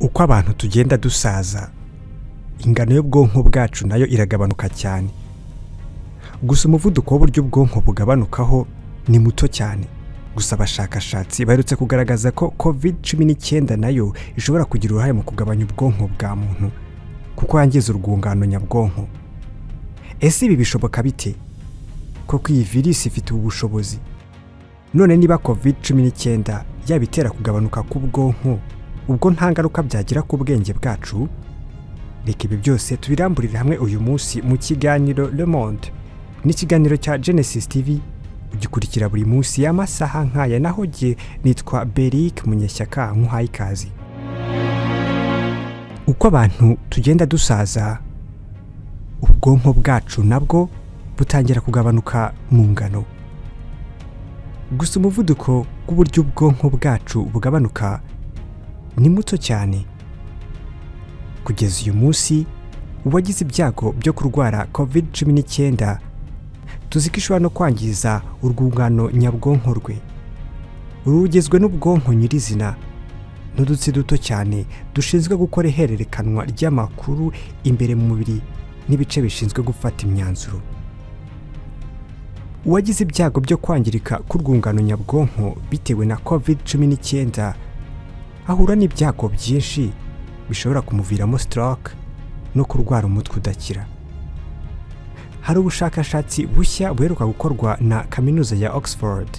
uko abantu tugenda dusaza ingano y'ubwonko bwacu nayo iragabanuka cyane gusa umuvuduko w'uburyo ubwonko bugabanukaho ni muto cyane gusa abashakashatsi baherutse kugaragaza ko covid cumi n'icyenda nayo ishobora kugira uruhare mu kugabanya ubwonko bwa muntu kuko yangiza urwungano nyabwonko ese ibi bishoboka bite koko iyi virusi ifite ubu bushobozi none niba covid cumi n'icyenda yaba itera kugabanuka k'ubwonko ubwo nta ngaruka byagira ku bwenge bwacu reka ibi byose tubiramburire hamwe uyu munsi mu kiganiro le monde n'ikiganiro cya genesis tv ugikurikira buri munsi y'amasaha nk'aya naho jye nitwa beric munyeshyaka nkuhaye ikaze uko abantu tugenda dusaza ubwonko bwacu nabwo butangira kugabanuka mu ngano gusa umuvuduko w'uburyo ubwonko bwacu bugabanuka ni muto cyane kugeza uyu munsi uwagize ibyago byo kurwara covid cumi n'icyenda tuzi ko ishobora no kwangiza urwungano nyabwonko rwe rugizwe n'ubwonko nyirizina n'udutsi duto cyane dushinzwe gukora ihererekanwa ry'amakuru imbere mu mubiri n'ibice bishinzwe gufata imyanzuro uwagize ibyago byo kwangirika k'urwungano nyabwonko bitewe na covid cumi n'icyenda ahura n'ibyago byinshi bishobora kumuviramo stroke no kurwara umutwe udakira hari ubushakashatsi bushya buheruka gukorwa na kaminuza ya oxford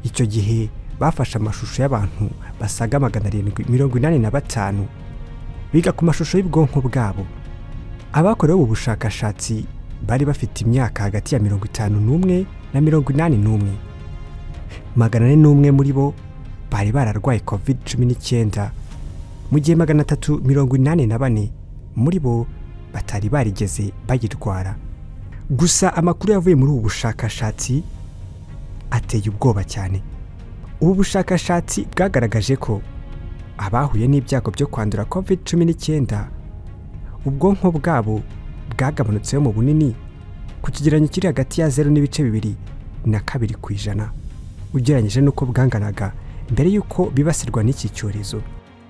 icyo gihe bafashe amashusho y'abantu basaga magana arindwi mirongo inani na batanu biga ku mashusho y'ubwonko bwabo abakorewe ubu bushakashatsi bari bafite imyaka hagati ya mirongo itanu n'umwe na mirongo inani n'umwe magana ane n'umwe muri bo bari bararwaye covid cumi n'icyenda mu gihe magana atatu mirongo inani na bane muri bo batari barigeze bayirwara gusa amakuru yavuye muri ubu bushakashatsi ateye ubwoba cyane ubu bushakashatsi bwagaragaje ko abahuye n'ibyago byo kwandura covid cumi n'icyenda ubwonko bwabo bwagabanutseho mu bunini ku kigereranyo kiri hagati ya zeru n'ibice bibiri na kabiri ku ijana ugereranyije n'uko bwanganaga mbere y'uko bibasirwa n'iki cyorezo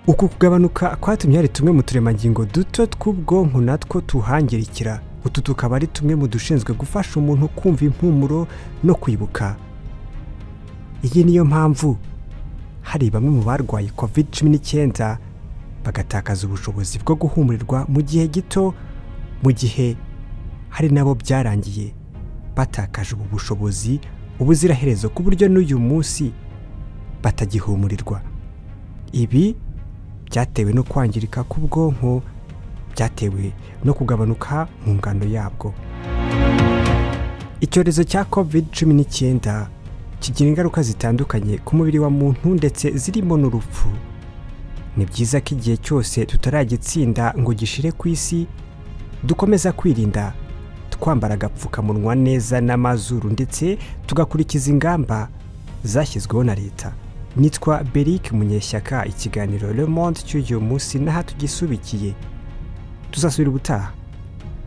uku kugabanuka kwatumye hari tumwe mu turemangingo duto tw'ubwonko natwo tuhangirikira utu tukaba ari tumwe mu dushinzwe gufasha umuntu kumva impumuro no kwibuka iyi niyo mpamvu hari bamwe mu barwaye covid cumi n'icyenda bagatakaza ubushobozi bwo guhumurirwa mu gihe gito mu gihe hari nabo byarangiye batakaje ubu bushobozi ubuziraherezo ku buryo n'uyu munsi batagihumurirwa ibi byatewe no kwangirika k'ubwonko byatewe no kugabanuka mu ngano yabwo icyorezo cya covid cumi n'icyenda kigira ingaruka zitandukanye ku mubiri wa muntu ndetse zirimo n'urupfu ni byiza ko igihe cyose tutaragitsinda ngo gishire ku isi dukomeza kwirinda twambara agapfukamunwa neza n'amazuru ndetse tugakurikiza ingamba zashyizweho na leta nitwa Beric munyeshyaka ikiganiro Le Monde cy'uyu munsi n'aha tugisubikiye tuzasubira ubutaha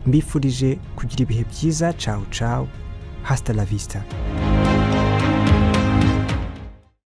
mbifurije kugira ibihe byiza cawu cawu hasta la vista